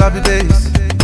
I be base.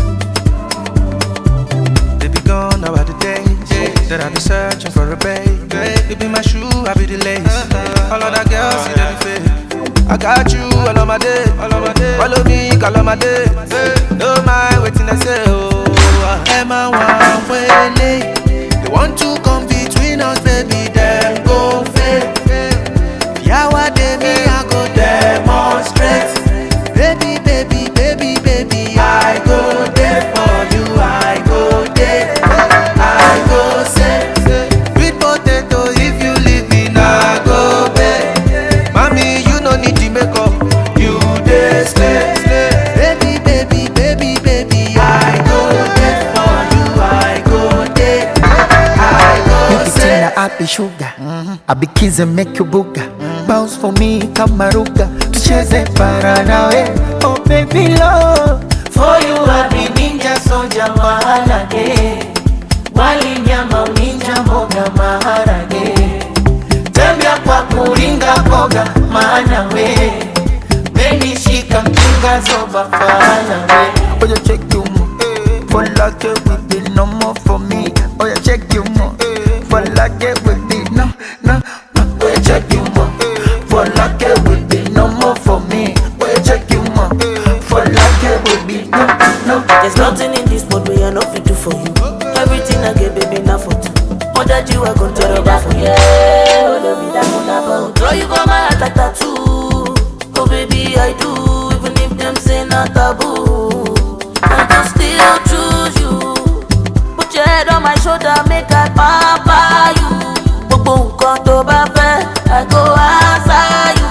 They be gone now are the days that I be searching for a babe. You be my shoe, I be the lace. All of that girls see them fake. I got you all of my day, all of my day. Follow me, call on my day. No mind waiting, I say oh. Emma one way They want to come between us, baby. Them go fail. Yawa de me, I go demonstrate. Baby, baby, baby, baby, I go there for you. I go there. I go say, sweet potato. If you leave me, I go bed. Mommy, you no need the makeup. You dey slay, slay. Baby, baby, baby, baby, I go there for you. I go there. I go Nikitina say. I be sugar I be kiss and make you booga Bounce for me kama ruga Tucheze para nawe Oh baby love For you I be ninja soldier maharage Wali nyama uninja mboga maharage Tembea kwa kuringa boga maana we Baby shika mchunga zoba fana we Oh you check you mo For like it with be no more for me Oh you check you mo For like it with be no no no Oh you check you mo For like it with be no more for me Oh you check you mo For like it with be no no There's nothing in this world where I no fit do for you. Everything I get, baby, now for two. More that you are gonna tear over for you. Oh, love me, that one about. Draw you for my heart like tattoo. Oh, baby, I do. Even if them say not taboo, I can still choose you. Put your head on my shoulder, make I pamper you. Gbogbo nǹkan tó bá fẹ́, I go answer you.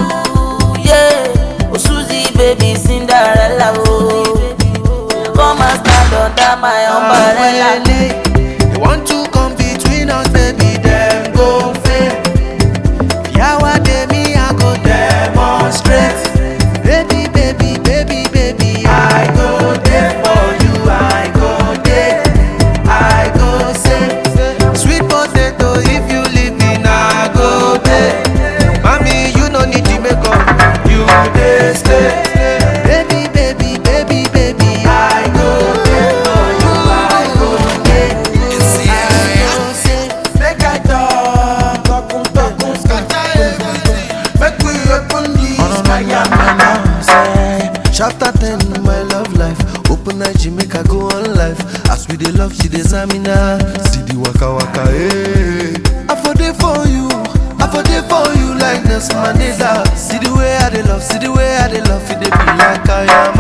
Yeah, oh Suzy, baby, Cinderella, oh. Come and stand under my umbrella. They want to come between us, baby, them go fail. Yawa de me, I go demonstrate. Baby, baby, baby, baby, I go there for you. I go there. I go say, sweet potato, if you leave me, now I go there. Mommy, you no need the makeup. You dey stay. Baby, baby, baby, baby, I go there for you. I go there. I go say, make I talk, talk, talk, talk, Make we open the Chapter 10, my love life. Open eye, she make I go on life. As we dey love, she dey zamina. See the waka waka, eh. I for dey for you, I for dey for you like Nelson Mandela. See the way I dey love, see the way I dey love, it dey be like I am